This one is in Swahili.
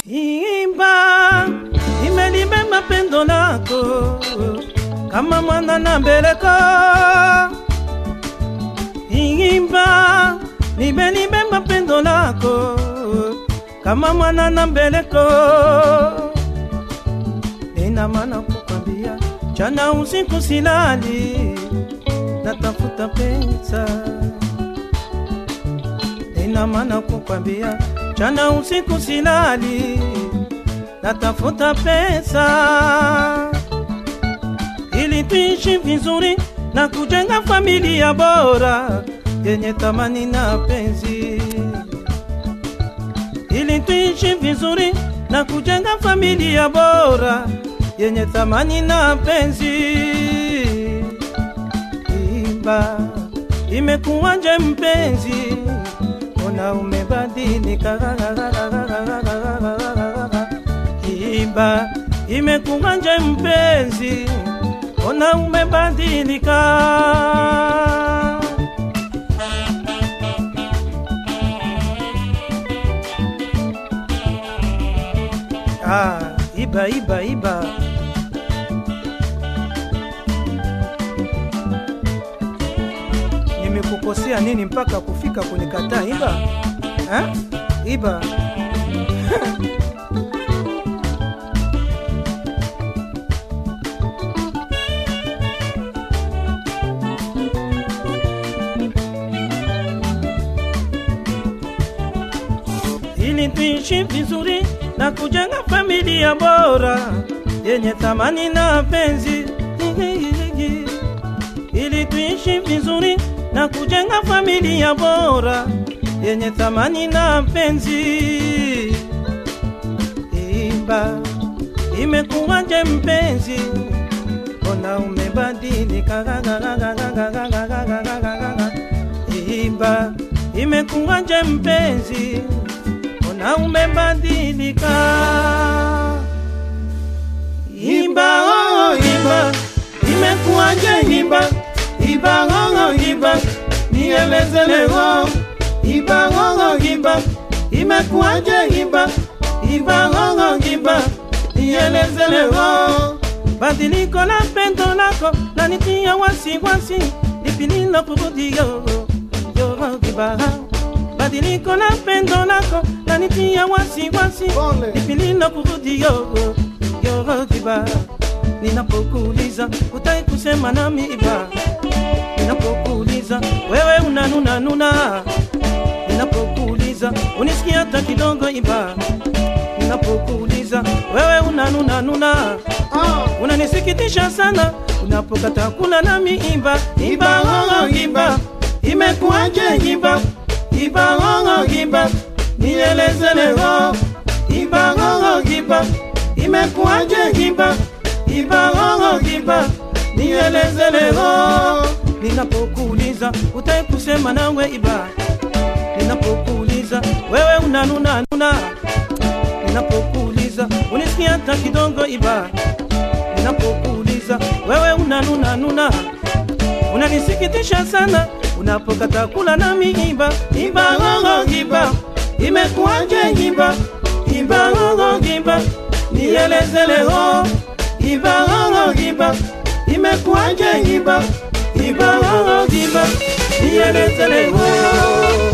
Imba imelibeba pendo lako kama mwana na mbeleko. Imba limelibeba pendo lako kama mwana na mbeleko. Ina maana kukwambia jana usiku silali, natafuta pesa. Ina maana kukwambia jana usiku silali, natafuta pesa ili tuishi vizuri na kujenga familia bora yenye thamani na penzi, ili tuishi vizuri na kujenga familia bora yenye thamani na penzi. Imba, imekuwaje mpenzi, ona umebadilika. Imba, imekuwaje mpenzi, ona umebadilika. Ah, iba iba iba. Nimekukosea nini mpaka kufika kunikataa iba? Ha? Iba. ili tuishi vizuri na kujenga familia bora yenye thamani na penzi, ili tuishi vizuri na kujenga familia bora yenye thamani na penzi. Imba, imekuwaje mpenzi, ona umebadilika. Imba, imekuwaje mpenzi, ona umebadilika. Imba, oh, imba, imekuwaje imba, imba, oh, imba, nieleze leo. Imba, oh, imba, imekuwaje imba, imba, oh, imba, nieleze leo. Badiliko la pendo lako lanitia wasiwasi, lipi lilokurudi yo yo kibaha badiliko la pendo lako lanitia wasiwasi, Pole. lipi lilokurudi yo yo kibaha ninapokuuliza utai kusema nami iba, ninapokuuliza wewe unanuna nuna, ninapokuuliza unisikia hata kidogo iba, ninapokuuliza wewe unanuna nuna Ah, unanisikitisha sana unapokata kula nami imba imba ng'ong'o imba imekuwaje imba imba ng'ong'o imba nieleze leo imba ng'ong'o imba imekuwaje imba imba ng'ong'o imba nieleze leo ninapokuuliza utai kusema nawe iba ninapokuuliza wewe unanuna nuna ninapokuuliza unisikia hata kidogo iba ninapokuuliza wewe unanuna nuna unanisikitisha sana unapokata kula nami imba imba ngongo imba imekuwaje imba imba ngongo imba nieleze leo imba ngongo imba imekuwaje imba imba ngongo imba nieleze leo